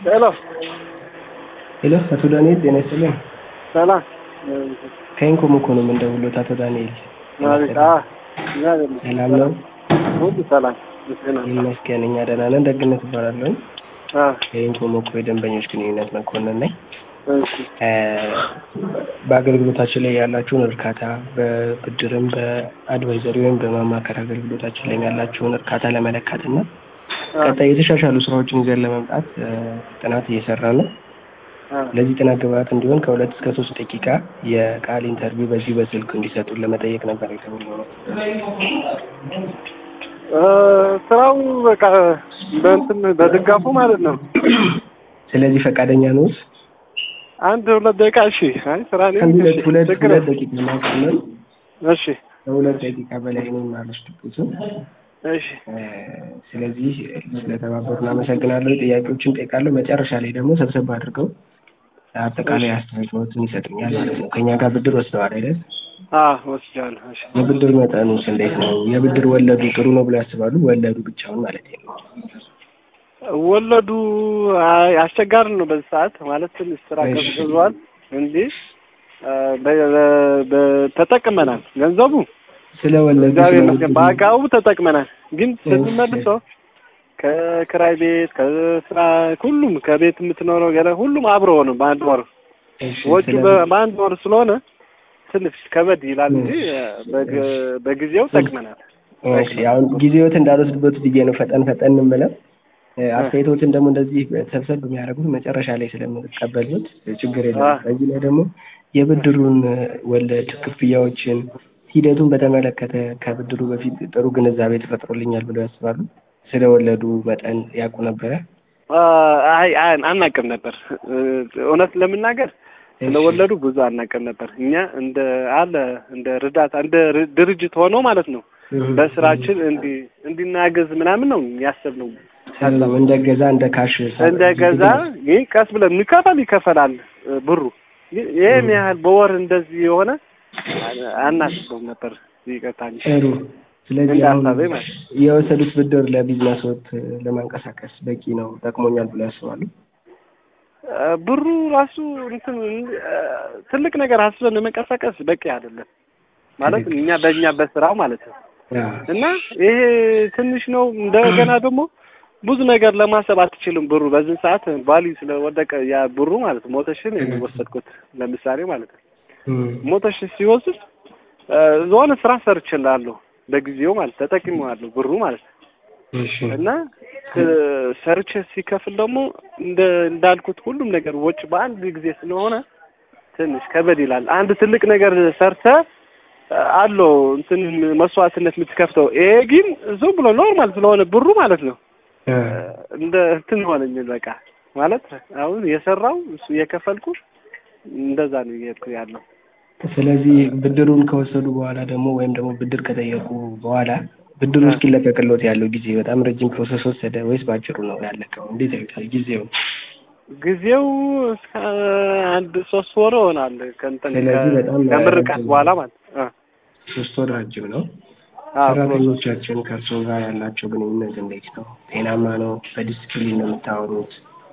ሄሎ ሄሎ አቶ ዳንኤል ጤና ይስጥልኝ። ሰላም ከኢንኮም እኮ ነው የምንደውልዎት አቶ ዳንኤል። ማለት አ ሰላም ነው? ሁሉ ሰላም ምስጋና ይመስገን እኛ ደህና ነን። ደግነት እባላለሁ። አ ከኢንኮም እኮ የደንበኞች ግንኙነት መኮንን ነኝ። እሺ እ በአገልግሎታችን ላይ ያላችሁን እርካታ በብድርም በአድቫይዘሪ ወይም በማማከር አገልግሎታችን ላይ ያላችሁን እርካታ ለመለካት እና ቀጣይ የተሻሻሉ ስራዎችን ይዘን ለመምጣት እ ጥናት እየሰራ ነው። አ ለዚህ ጥናት ግብአት እንዲሆን ከሁለት እስከ ሶስት ደቂቃ የቃል ኢንተርቪው በዚህ በስልክ እንዲሰጡን ለመጠየቅ ነበር የደወልነው። እ ስራው በቃ በእንትን በድጋፉ ማለት ነው። ስለዚህ ፈቃደኛ ነዎት? አንድ ሁለት ደቂቃ እሺ። አይ ስራ ነኝ ከአንድ ሁለት እሺ፣ ሁለት ችግር ሁለት የለም። ደቂቃ ማቀመን እሺ ከሁለት ደቂቃ በላይ ነው የማልወስድበትም። እሺ እ ስለዚህ ስለተባበሩን አመሰግናለሁ። ጥያቄዎችን ጠይቃለሁ። መጨረሻ ላይ ደግሞ ሰብሰብ አድርገው አጠቃላይ አስተያየቶትን ይሰጡኛል ማለት ነው። ከእኛ ጋር ብድር ወስደዋል አይደል? አ ወስጃለሁ። እሺ የብድር መጠኑስ እንዴት ነው? የብድር ወለዱ ጥሩ ነው ብለው ያስባሉ? ወለዱ ብቻውን ማለት ነው። ወለዱ አይ አስቸጋሪ ነው በዚህ ሰዓት ማለት ትንሽ ስራ እሺ። ቀዝቅዟል እንጂ እ በ- በ- በ- ተጠቅመናል ገንዘቡ ስለ ወለዱ እግዚአብሔር ስለ ይመስገን ብድሩ- በአግባቡ ተጠቅመናል። ግን እሺ። ስንመልሰው ከክራይ ቤት ከስራ ሁሉም ከቤት የምትኖረው ገለ ሁሉም አብሮ ነው በአንድ ወር እሺ፣ ወጪ ስለ- በ- በአንድ ወር ስለሆነ ትንሽ ከበድ ይላል እንጂ በግ- በጊዜው ጠቅመናል። እሺ፣ አሁን ጊዜዎት እንዳልወስድበት ብዬ ነው ፈጠን ፈጠን የምለው። እ አስተያየቶትን ደግሞ እንደዚህ ሰብሰብ የሚያደርጉት መጨረሻ ላይ ስለምትቀበሉት ችግር የለም። አዎ። በዚህ ላይ ደግሞ የብድሩን ወለድ ክፍያዎችን ሂደቱን በተመለከተ ከብድሩ በፊት ጥሩ ግንዛቤ ተፈጥሮልኛል ብለው ያስባሉ? ስለ ወለዱ መጠን ያውቁ ነበረ? አ- አይ አይ አናቅም ነበር እ እውነት ለመናገር ስለወለዱ ብዙ አናቅም ነበር። እኛ እንደ አለ እንደ ርዳታ እንደ ር- ድርጅት ሆኖ ማለት ነው በስራችን እንዲ እንዲናገዝ ምናምን ነው ያሰብነው። እንደ ገዛ እንደ ካሽ እንደ ገዛ ይህ ቀስ ብለን የሚከፈል ይከፈላል እ ብሩ ግን ይህን ያህል በወር እንደዚህ የሆነ አ- አናስበውም ነበር። ይቅርታ እንጂ ጥሩ። ስለዚህ እንደ አሁን ሀሳቤ ማለት ነው። የወሰዱት ብድር ለቢዝነስ ወት ለማንቀሳቀስ በቂ ነው ጠቅሞኛል ብለው ያስባሉ? እ ብሩ ራሱ እንትን እ ትልቅ ነገር አስበን ለመንቀሳቀስ በቂ አይደለም ማለት እኛ በእኛ በስራው ማለት ነው። አዎ። እና ይሄ ትንሽ ነው። እንደገና ደግሞ ብዙ ነገር ለማሰብ አትችልም። ብሩ በዚህ ሰዓት ቫልዩ ስለወደቀ ያ ብሩ ማለት ነው። ሞተሽን የሚወሰድኩት ለምሳሌ ማለት ነው። እም። ሞተሽን ሲወስድ እ የሆነ ስራ ሰርችላለሁ በጊዜው ማለት ተጠቅሜዋለሁ ብሩ ማለት ነው። እሺ። እና እ ሰርቼ ሲከፍል ደግሞ እንደ እንዳልኩት ሁሉም ነገር ወጪ በአንድ ጊዜ ስለሆነ ትንሽ ከበድ ይላል። አንድ ትልቅ ነገር ሰርተ አለው እንትን መስዋዕትነት የምትከፍተው። ይሄ ግን ዝም ብሎ ኖርማል ስለሆነ ብሩ ማለት ነው እ እንደ እንትን ሆነኝ በቃ ማለት አሁን የሰራው እሱ የከፈልኩ እንደዛ ነው እየሄድኩ ያለው። ስለዚህ ብድሩን ከወሰዱ በኋላ ደግሞ ወይም ደግሞ ብድር ከጠየቁ በኋላ ብድሩ እስኪለቀቅሎት ያለው ጊዜ በጣም ረጅም ፕሮሰስ ወሰደ ወይስ ባጭሩ ነው ያለቀው? እንዴት ያዩታል ጊዜው? ጊዜው እስከ አንድ ሶስት ወር ይሆናል ከእንትን ስለዚህ በጣም ከምርቃት ረጅም በኋላ ማለት ነው። ሶስት ወር ረጅም ነው። አዎ ፕሮሰስ ሰራተኞቻችን ከእርስዎ ጋር ያላቸው ግንኙነት እንዴት ነው? ጤናማ ነው? በዲስፕሊን ነው የምታወሩት?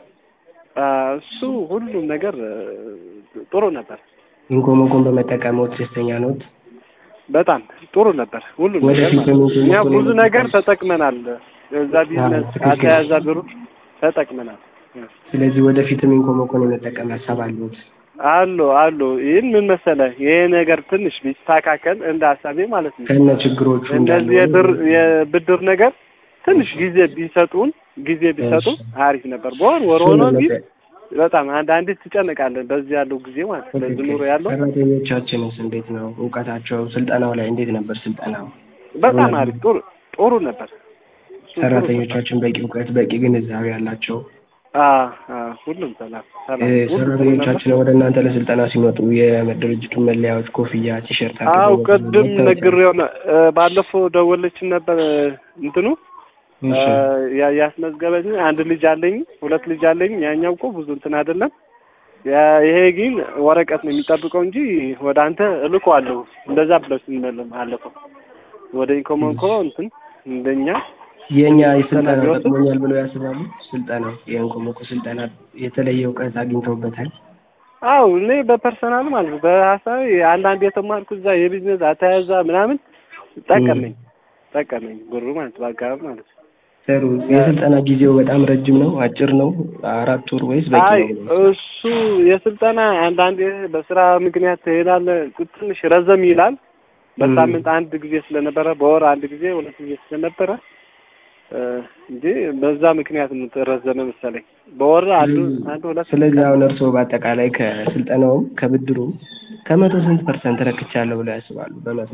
አ፣ እሱ ሁሉም ነገር እ፣ ጥሩ ነበር። ኢንኮሞኮን በመጠቀምዎት ደስተኛ ነዎት? በጣም ጥሩ ነበር ሁሉም ወደፊት ነገር ማለት ነው። በምን እኛ መልኩ ብዙ ነው ነገር የምትጠቀሙት? ተጠቅመናል። እዛ ቢዝነስ ትክክል። አተያዛ ብሩ ተጠቅመናል። ስለዚህ ወደፊትም ኢንኮሞኮን የመጠቀም ሀሳብ አለዎት? አሉ አሉ። ይህን ምን መሰለህ ይሄ ነገር ትንሽ ቢስተካከል እንደ ሀሳቤ ማለት ነው። ከነ ችግሮቹ እንደዚህ የብር የብድር ነገር ትንሽ ጊዜ ቢሰጡን ጊዜ ቢሰጡ እሺ። አሪፍ ነበር። በወር ወር ሆኖ ግን በጣም አንዳንዴ ትጨነቃለን። በዚህ ያለው ጊዜ ማለት ነው። በዚህ ኑሮ ያለው ሰራተኞቻችንስ እንዴት ነው እውቀታቸው? ስልጠናው ላይ እንዴት ነበር ስልጠናው? በጣም አሪፍ ጥሩ ጥሩ ነበር። እሱ ጥሩ ነበር። ሰራተኞቻችን በቂ እውቀት በቂ ግንዛቤ ያላቸው አ አ ሁሉም ሰላም ሰላም እ ሁሉም ጥሩ ነበር። ሰራተኞቻችን ወደ እናንተ ለስልጠና ሲመጡ የድርጅቱን መለያዎች፣ ኮፍያ፣ ቲሸርት አው አድርገው ቅድም መታወቂያ- ነግሬው ነው እ፣ ባለፈው ደወለችን ነበር እ፣ እንትኑ እ፣ እሺ። ያ- ያስመዝገበኝ አንድ ልጅ አለኝ፣ ሁለት ልጅ አለኝ። ያኛው እኮ ብዙ እንትን አይደለም። ያ- ይሄ ግን ወረቀት ነው የሚጠብቀው እንጂ ወደ አንተ እልከዋለሁ እንደዛ ብለው ስንመለም አለፈው ወደ ኢንኮሞንኮ እንትን እንደኛ የእኛ የስልጠና ቢወስድ ጠቅሞኛል ብለው ያስባሉ? ስልጠናው የእንኮሞኮ ስልጠና የተለየ እውቀት አግኝተውበታል? አው እኔ በፐርሰናል ማለት ነው በሀሳብ አንዳንድ የተማርኩት እዛ የቢዝነስ አተያዛ ምናምን ጠቀመኝ ጠቀመኝ ብሩ ማለት በአጋባብ ማለት ነው። ጥሩ። የስልጠና ጊዜው በጣም ረጅም ነው አጭር ነው? አራት ወር ወይስ በቂ አይ ነው? እሱ የስልጠና አንዳንዴ በስራ ምክንያት ትሄዳለህ፣ ትንሽ ረዘም ይላል። በሳምንት አንድ ጊዜ ስለነበረ በወር አንድ ጊዜ ሁለት ጊዜ ስለነበረ እ እንጂ በዛ ምክንያት ነው ተረዘመ መሰለኝ። በወር አንዱ አንድ ሁለት ስለዚህ አሁን እርስዎ በአጠቃላይ ከስልጠናውም ከብድሩም ከመቶ ስንት ፐርሰንት ረክቻለሁ ብለው ያስባሉ? በመቶ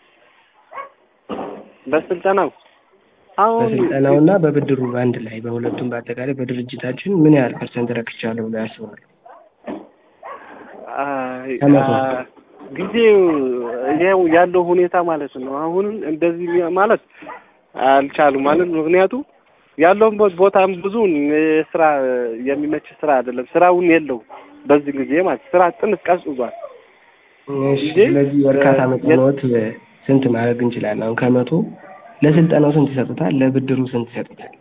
በስልጠናው አሁን በስልጠናውና በብድሩ አንድ ላይ በሁለቱም በአጠቃላይ በድርጅታችን ምን ያህል ፐርሰንት ረክቻለሁ ብለው ያስባሉ? አይ፣ ከመቶ አ- ጊዜው ይኸው ያለው ሁኔታ ማለት ነው። አሁን እንደዚህ ሚ- ማለት አልቻሉም ማለት ነው። ምክንያቱ ያለውበት ቦታም ብዙ ስራ የሚመች ስራ አይደለም። ስራውን የለው በዚህ ጊዜ ማለት ስራ ጥንት ቀዝቅዟል። እሺ፣ እንጂ፣ ስለዚህ እርካታ እ- መጠኖት ስንት ማድረግ እንችላለን? አሁን ከመቶ ለስልጠናው ስንት ይሰጡታል? ለብድሩ ስንት ይሰጡታል?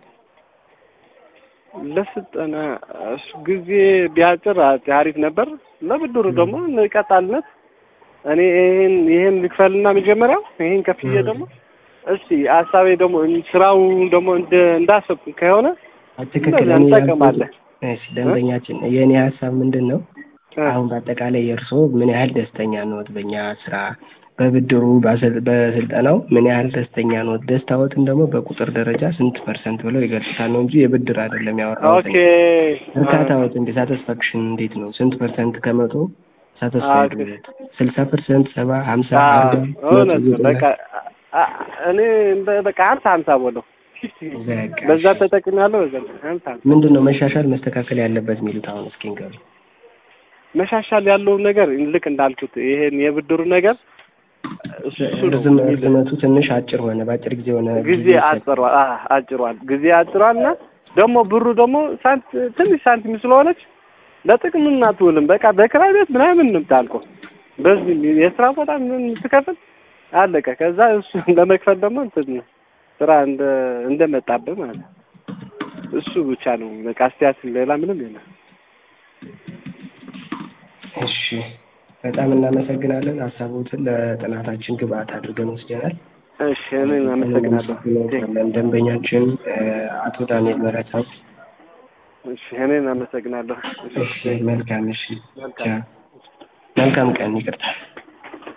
ለስልጠና እሱ ጊዜ ቢያጭር አሪፍ ነበር። ለብድሩ ደግሞ ቀጣልነት እኔ ይሄን ይሄን ልክፈልና መጀመሪያው ይሄን ከፍዬ ደግሞ እስቲ ሀሳቤ ደግሞ ስራው ደግሞ እንደ እንዳሰብኩ ከሆነ ትክክል። እንደዛ እኔ እንጠቀማለን። ያልኩት- እሺ፣ ደንበኛችን የእኔ ሀሳብ ምንድን ነው? እ፣ አሁን በአጠቃላይ የእርስዎ ምን ያህል ደስተኛ ነዎት በእኛ ስራ፣ በብድሩ ባሰል- በስልጠናው ምን ያህል ደስተኛ ነዎት? ደስታዎትን ደግሞ በቁጥር ደረጃ ስንት ፐርሰንት ብለው ይገልጹታል ነው እንጂ የብድር አይደለም ያወራሁት። ኦኬ እርካታዎት እንዴ ሳቲስፋክሽን እንዴት ነው? ስንት ፐርሰንት ከመቶ ሳቲስፋይድ ኦኬ። ነዎት? ስልሳ ፐርሰንት፣ ሰባ፣ ሀምሳ፣ አዎ፣ አርባ፣ እውነት መቶ ነው። በቃ አ- እኔ እንደ- በቃ ሀምሳ ሀምሳ ቦለው በቃ በዛ ተጠቅሜያለሁ። በዛ ሀምሳ ሀምሳ ምንድን ነው መሻሻል መስተካከል ያለበት የሚሉት አሁን እስኪ ንገሩ። መሻሻል ያለውን ነገር ልክ እንዳልኩት ይሄን የብድሩ ነገር እሱ ነው ርዝም የሚል ርዝመቱ ትንሽ አጭር ሆነ፣ በአጭር ጊዜ ሆነ። ጊዜ አጭሯል አ አጭሯል ጊዜ አጭሯል እና ደግሞ ብሩ ደግሞ ሳንት ትንሽ ሳንቲም ስለሆነች ለጥቅም አትውልም። በቃ በክራይ ቤት ምናምን ነው የምታልቀው። በዚህ የስራ ቦታ ምን ትከፍል አለቀ። ከዛ እሱ ለመክፈል ደግሞ እንትን ስራ እንደ እንደመጣብህ ማለት ነው። እሱ ብቻ ነው በቃ አስተያየት፣ ሌላ ምንም የለም። እሺ በጣም እናመሰግናለን። ሀሳቦትን ለጥናታችን ግብአት አድርገን ወስደናል። እሺ እኔም አመሰግናለሁ። እናመሰግናለን። ደንበኛችን እ፣ አቶ ዳንኤል መረሳው። እሺ እኔም አመሰግናለሁ። እሺ መልካም እሺ፣ መልካም መልካም ቀን። ይቅርታ